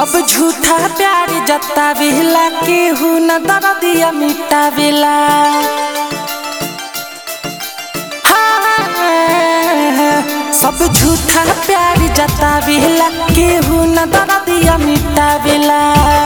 सब झूठा प्यार जतावेला केहू न दर्दिया मिटावेला हाँ, सब झूठा प्यार जतावेला केहू न दर्दिया मिटावेला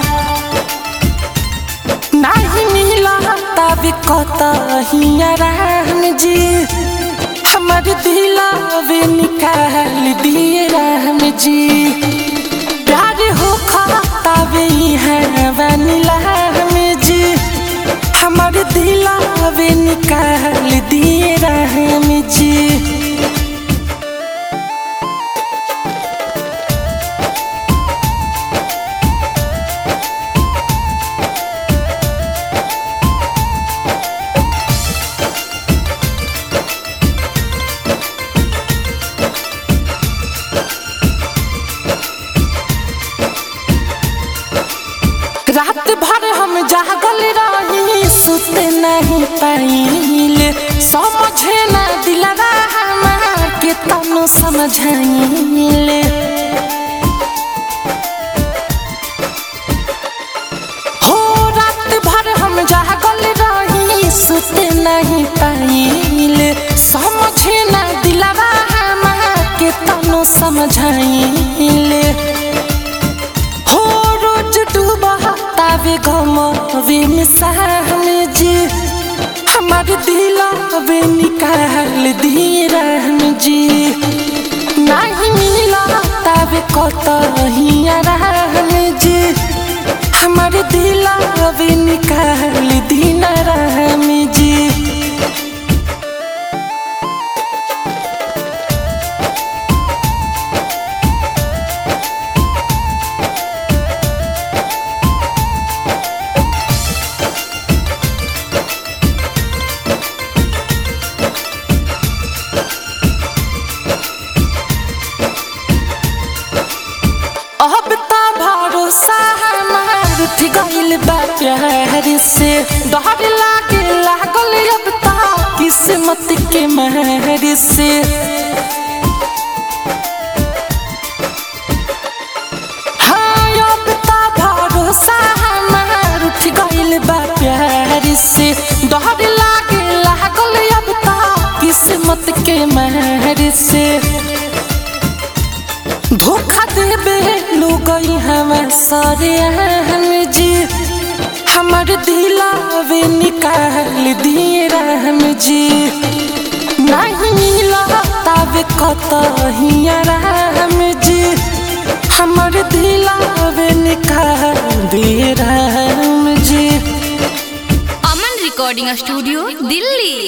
नाही मिला तब कतहिया राम जी हमर दिलावे निकाल दिए राम जी प्यार हो खातावे है वनीला में जी हमर दिलावे निकाल दिए राम जी रात भर हम जागल रही सुते नहीं पाइले समझे ना दिलवा हमार के तनु समझाइले हो रात भर हम जागल रही सुते नहीं पाइले समझे ना दिलवा हमार के तनु समझाइले हो रोज डूबतावे गमवे मिसाम जी हमार दिलवे निकाल दिए राम जी नहीं मिलतावे कतहिया राम जी हमार दिलवे निकाल दीना राम जी अब त भरोसा हमार उठ गइल बा प्यार से डर लागे लागल अब त किस्मत के मार से हाँ अब त भरोसा हमार उठ गइल बा प्यार से डर लागे लागल अब त किस्मत के मार से धोखा देबे लोगई हमें सारे हम जी हमर दिलावे निकाल दिए राम जी नहीं मिला तब कतहिया राम जी हमर दिलावे निकाल दिए राम जी अमन रिकॉर्डिंग स्टूडियो दिल्ली